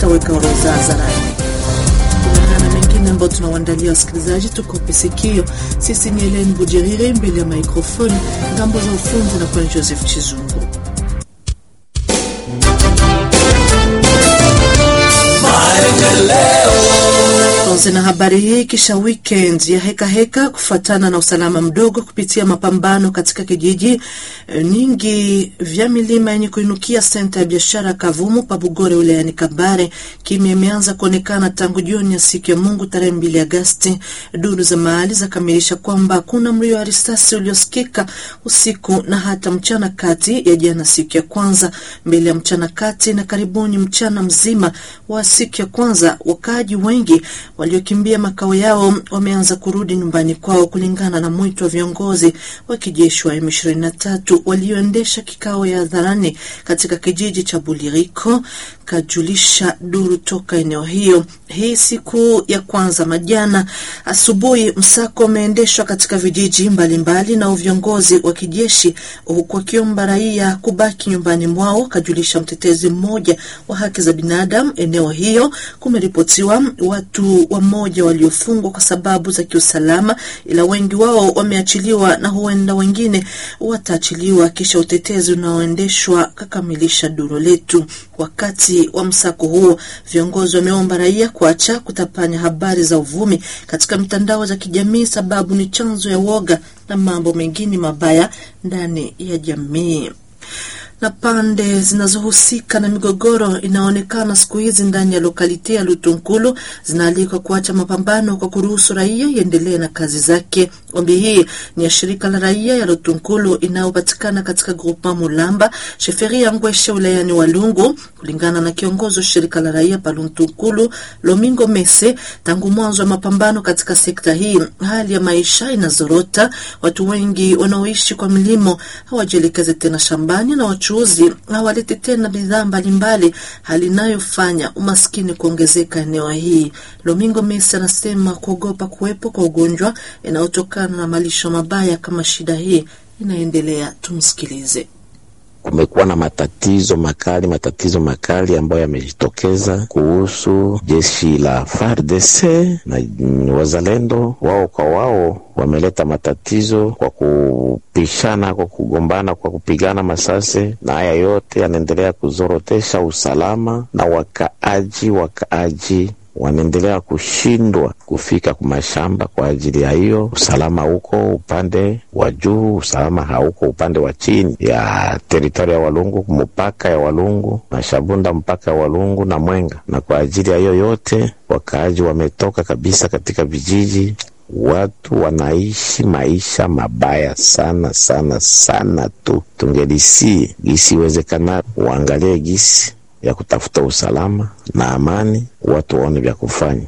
itaweka orodha hadharani. Kulingana na mengine ambayo tunawaandalia wasikilizaji, tukope sikio. Sisi ni Helen Bujerire mbele ya maikrofoni, ngambo za ufundi na kwa Joseph Chizungu. Tuanze na habari hii kisha weekend ya heka heka kufuatana na usalama mdogo kupitia mapambano katika kijiji e, nyingi vya milima yenye kuinukia senta ya biashara Kavumu Pabugore wilayani Kabare. Kimya imeanza kuonekana tangu jioni ya siku ya Mungu tarehe mbili Agasti. Duru za mahali zakamilisha kwamba hakuna mlio wa risasi uliosikika usiku na hata mchana kati ya jana siku ya kwanza. Mbele ya mchana kati na karibuni mchana mzima wa siku ya kwanza, wakaaji wengi waliokimbia makao yao wameanza kurudi nyumbani kwao, kulingana na mwito wa viongozi wa kijeshi wa M23 walioendesha kikao ya hadharani katika kijiji cha Buliriko, kajulisha duru toka eneo hiyo. Hii siku ya kwanza majana asubuhi, msako umeendeshwa katika vijiji mbalimbali mbali na viongozi wa kijeshi, huku wakiomba raia kubaki nyumbani mwao, kajulisha mtetezi mmoja wa haki za binadamu eneo hiyo. Kumeripotiwa watu wamoja waliofungwa kwa sababu za kiusalama, ila wengi wao wameachiliwa na huenda wengine wataachiliwa kisha utetezi unaoendeshwa, kakamilisha duru letu. Wakati wa msako huo, viongozi wameomba raia kuacha kutapanya habari za uvumi katika mitandao za kijamii, sababu ni chanzo ya woga na mambo mengine mabaya ndani ya jamii na pande zinazohusika na migogoro inaonekana siku hizi ndani ya lokalite ya Lutunkulu zinaalikwa kuacha mapambano kwa kuruhusu raia iendelee na kazi zake. Ombi hii ni ya shirika la raia ya Lutunkulu inayopatikana katika grupa Mulamba sheferi ya Ngweshe wilayani Walungu. Kulingana na kiongozi wa shirika la raia pa Lutunkulu Lomingo Mese, tangu mwanzo wa mapambano katika sekta hii hali ya maisha inazorota. Watu wengi wanaoishi kwa milimo hawajielekeze tena shambani na wachuuzi hawaleti tena bidhaa mbalimbali, hali inayofanya umaskini kuongezeka eneo hii. Lomingo Mesi anasema kuogopa kuwepo kwa ugonjwa inayotokana na malisho mabaya kama shida hii inaendelea. Tumsikilize. Kumekuwa na matatizo makali, matatizo makali ambayo yamejitokeza kuhusu jeshi la FARDC na wazalendo. Wao kwa wao wameleta matatizo kwa kupishana, kwa kugombana, kwa kupigana masase, na haya yote yanaendelea kuzorotesha usalama na wakaaji wakaaji wanaendelea kushindwa kufika kwa mashamba kwa ajili ya hiyo usalama. Huko upande wa juu, usalama hauko upande wa chini ya teritoria ya Walungu, mpaka ya Walungu na Shabunda, mpaka ya Walungu na Mwenga. Na kwa ajili ya hiyo yote, wakaaji wametoka kabisa katika vijiji. Watu wanaishi maisha mabaya sana sana sana tu. Tungelisi gisi iwezekana, uangalie gisi ya kutafuta usalama na amani, watu waone vya kufanya.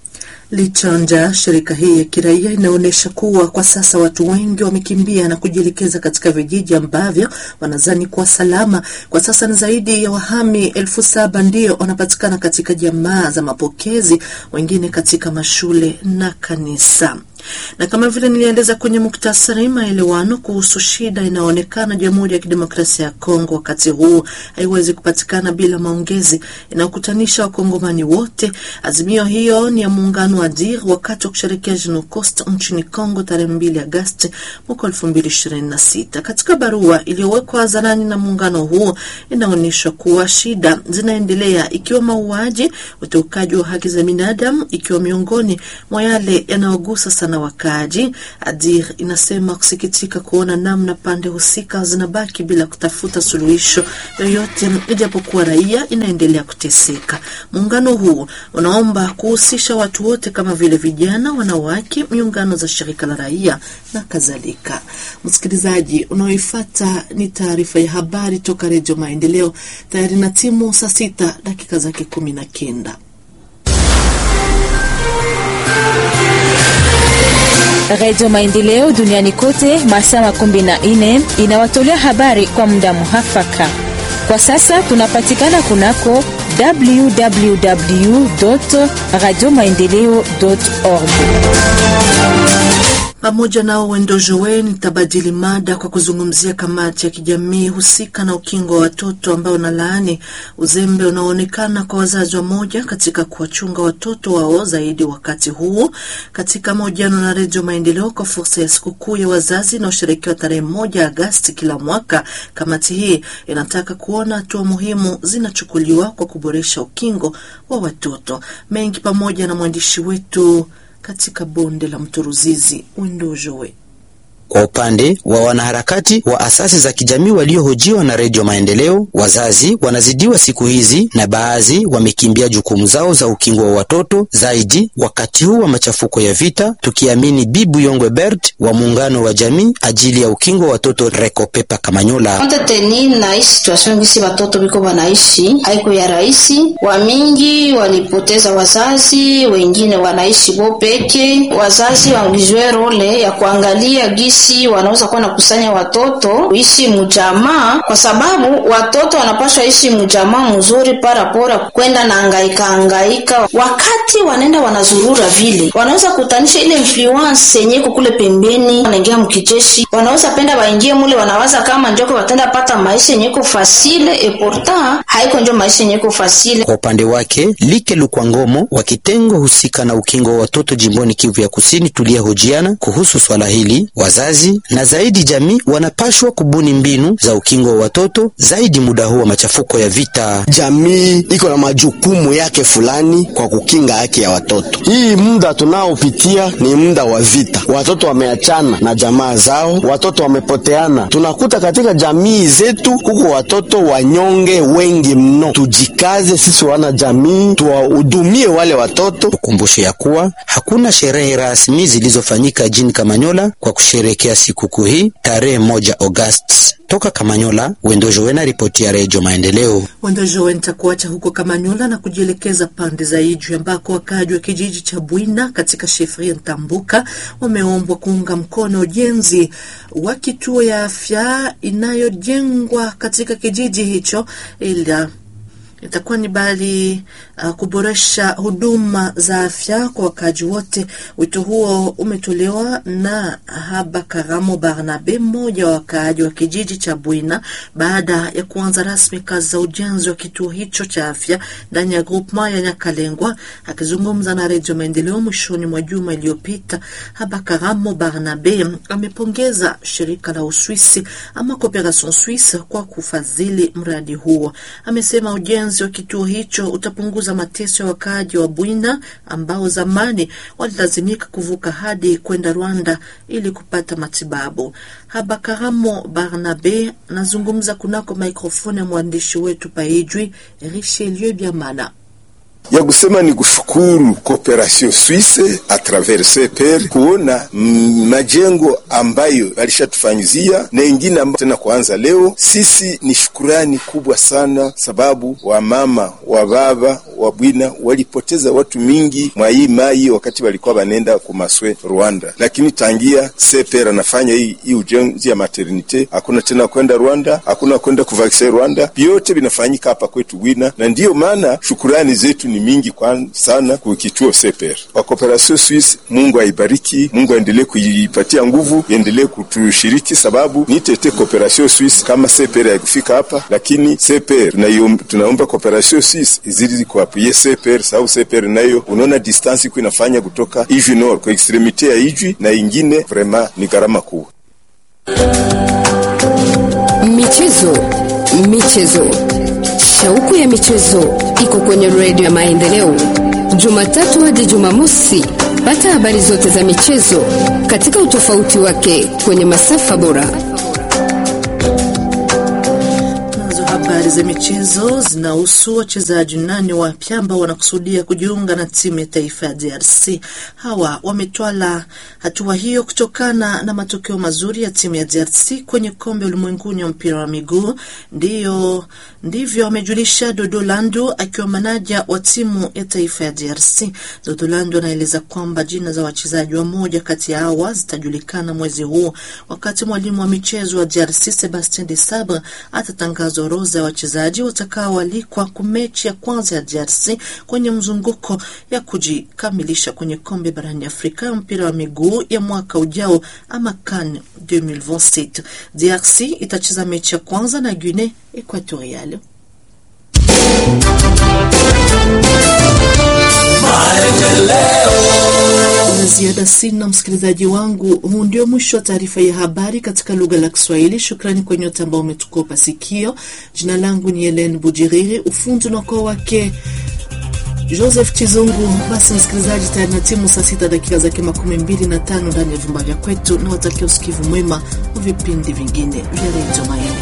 Lichanja, shirika hii ya kiraia inaonyesha kuwa kwa sasa watu wengi wamekimbia na kujielekeza katika vijiji ambavyo wanazani kuwa salama. Kwa sasa ni zaidi ya wahami elfu saba ndio wanapatikana katika jamaa za mapokezi, wengine katika mashule na kanisa na kama vile niliendeza kwenye muktasari, maelewano kuhusu shida inayoonekana Jamhuri ya Kidemokrasia ya Kongo wakati huu haiwezi kupatikana bila maongezi inayokutanisha wakongomani wote. Azimio hiyo ni ya muungano wa DIR wakati wa kusherekea Jenocost nchini Kongo tarehe 2 Agosti mwaka 2026. Katika barua iliyowekwa hadharani na muungano huo, inaonyeshwa kuwa shida zinaendelea, ikiwa mauaji, uteukaji wa haki za binadamu, ikiwa miongoni mwa yale yanayogusa sana wakaaji. Adir inasema kusikitika kuona namna pande husika zinabaki bila kutafuta suluhisho yoyote, ijapokuwa raia inaendelea kuteseka. Muungano huu unaomba kuhusisha watu wote kama vile vijana, wanawake, miungano za shirika la raia na kadhalika. Msikilizaji unaoifata ni taarifa ya habari toka Redio Maendeleo, tayari na timu saa sita dakika zake kumi na kenda. Redio Maendeleo duniani kote masaa makumi na nne inawatolea habari kwa muda muhafaka. Kwa sasa tunapatikana kunako www radio maendeleo org. Pamoja nao Wendo Joe nitabadili mada kwa kuzungumzia kamati ya kijamii husika na ukingo wa watoto ambao unalaani uzembe unaoonekana kwa wazazi wamoja katika kuwachunga watoto wao zaidi wakati huu. Katika mahojiano na Redio Maendeleo kwa fursa ya sikukuu ya wazazi inaosherekewa tarehe moja Agasti kila mwaka, kamati hii inataka kuona hatua muhimu zinachukuliwa kwa kuboresha ukingo wa watoto. Mengi pamoja na mwandishi wetu katika bonde la mto Ruzizi Windojowe. Kwa upande wa wanaharakati wa asasi za kijamii waliohojiwa na Redio Maendeleo, wazazi wanazidiwa siku hizi na baadhi wamekimbia jukumu zao za ukingo wa watoto zaidi wakati huu wa machafuko ya vita, tukiamini Bibu Yongwe Bert wa muungano wa jamii ajili ya ukingo wa watoto Rekopepa Kamanyola. Konte teni na hii situation gisi watoto biko wanaishi haiko ya rahisi. Wamingi walipoteza wazazi, wengine wanaishi bo peke. Wazazi wangijwe role ya kuangalia gisi wanaweza kuwa nakusanya watoto kuishi mjamaa, kwa sababu watoto wanapaswa ishi mjamaa mzuri parapora kwenda na angaika angaika. Wakati wanaenda wanazurura vile, wanaweza kutanisha ile influence yenye iko kule pembeni, wanaingia mkijeshi, wanaweza penda waingie mule, wanawaza kama njoko watenda pata maisha yenye iko fasile, e pourtant haiko njo maisha yenye iko fasile. Kwa upande wake Like Lukwangomo wa kitengo husika na ukingo wa watoto jimboni Kivu ya Kusini tuliyehojiana kuhusu swala hili, wazazi na zaidi jamii wanapashwa kubuni mbinu za ukingo wa watoto zaidi muda huu wa machafuko ya vita. Jamii iko na majukumu yake fulani kwa kukinga haki ya watoto. Hii muda tunaopitia ni muda wa vita, watoto wameachana na jamaa zao, watoto wamepoteana. Tunakuta katika jamii zetu huko watoto wanyonge wengi mno. Tujikaze sisi wana jamii, tuwahudumie wale watoto. Tukumbushe ya kuwa hakuna sherehe rasmi zilizofanyika jini Kamanyola kwa kusherekea sikukuu hii tarehe moja Agosti. Toka Kamanyola, Wendojowena, ripoti ya Redio Maendeleo. Wendojowe nitakuacha huko Kamanyola na kujielekeza pande za Ijwi ambako wakaaji wa kijiji cha Bwina katika shefria Ntambuka wameombwa kuunga mkono ujenzi wa kituo ya afya inayojengwa katika kijiji hicho ila itakuwa ni bali uh, kuboresha huduma za afya kwa wakaaji wote. Wito huo umetolewa na Haba Karamo Barnabe, mmoja wa wakaaji wa kijiji cha Bwina, baada ya kuanza rasmi kazi za ujenzi wa kituo hicho cha afya ndani ya grupema ya Nyakalengwa. Akizungumza na Redio Maendeleo mwishoni mwa juma iliyopita, Haba Karamo Barnabe amepongeza shirika la Uswisi ama Cooperation Suisse kwa kufadhili mradi huo. Amesema ujenzi wa kituo hicho utapunguza mateso ya wakaaji wa Bwina ambao zamani walilazimika kuvuka hadi kwenda Rwanda ili kupata matibabu. Habakaramo Barnabe anazungumza kunako mikrofoni ya mwandishi wetu Paijwi Richelieu Biamana ya kusema ni kushukuru Cooperation Suisse a travers CPR kuona majengo ambayo alishatufanyizia na ingine ambayo tena kuanza leo. Sisi ni shukurani kubwa sana, sababu wamama wa baba wa Bwina walipoteza watu mingi mwa hii mai wakati walikuwa banenda kumaswe Rwanda, lakini tangia CPR anafanya hii, hii ujenzi ya maternite, hakuna tena kwenda Rwanda, hakuna kwenda kuvaksin Rwanda, vyote vinafanyika hapa kwetu Bwina, na ndiyo maana shukurani zetu ni mingi kwa sana kwa kituo CPR wa Cooperation Suisse. Mungu aibariki, Mungu aendelee kuipatia nguvu, iendelee kutushiriki, sababu ni tete Cooperation Suisse kama CPR haikufika hapa, lakini CPR tunaomba Cooperation Suisse izidi kuapuye CPR, sababu CPR nayo unaona distance iko inafanya kutoka Ijwi Nord kwa extremite ya Ijwi na ingine, vraiment ni gharama kubwa. Michezo, michezo Shauku ya michezo iko kwenye redio ya Maendeleo, Jumatatu hadi Jumamosi. Pata habari zote za michezo katika utofauti wake kwenye masafa bora. Nazo habari za michezo zinahusu wachezaji nane wapya ambao wanakusudia kujiunga na timu ya taifa ya DRC. Hawa wametwala hatua hiyo kutokana na matokeo mazuri ya timu ya DRC kwenye kombe ulimwenguni wa mpira wa miguu. Ndiyo ndivyo amejulisha Dodolando akiwa manaja wa timu ya taifa ya DRC. Dodolando anaeleza kwamba jina za wachezaji wa moja kati ya hawa zitajulikana mwezi huu, wakati mwalimu wa michezo wa DRC Sebastien de Sabre atatangaza orodha ya wachezaji watakaoalikwa kwa mechi ya kwanza ya DRC kwenye mzunguko ya kujikamilisha kwenye kombe barani Afrika ya mpira wa miguu ya mwaka ujao ama CAN 2027. DRC itacheza mechi ya kwanza na Guinea Equatorial. La ziada sina, msikilizaji wangu. Huu ndio mwisho wa taarifa ya habari katika lugha la Kiswahili. Shukrani kwa nyote ambao umetukopa sikio. Jina langu ni Helen Bujiriri, ufundi unakuwa wake Joseph Chizungu. Basi msikilizaji, tayari na timu saa sita dakika zake makumi mbili na tano ndani ya vyumba vya kwetu, na watakia usikivu mwema wa vipindi vingine vya redio Maendeleo.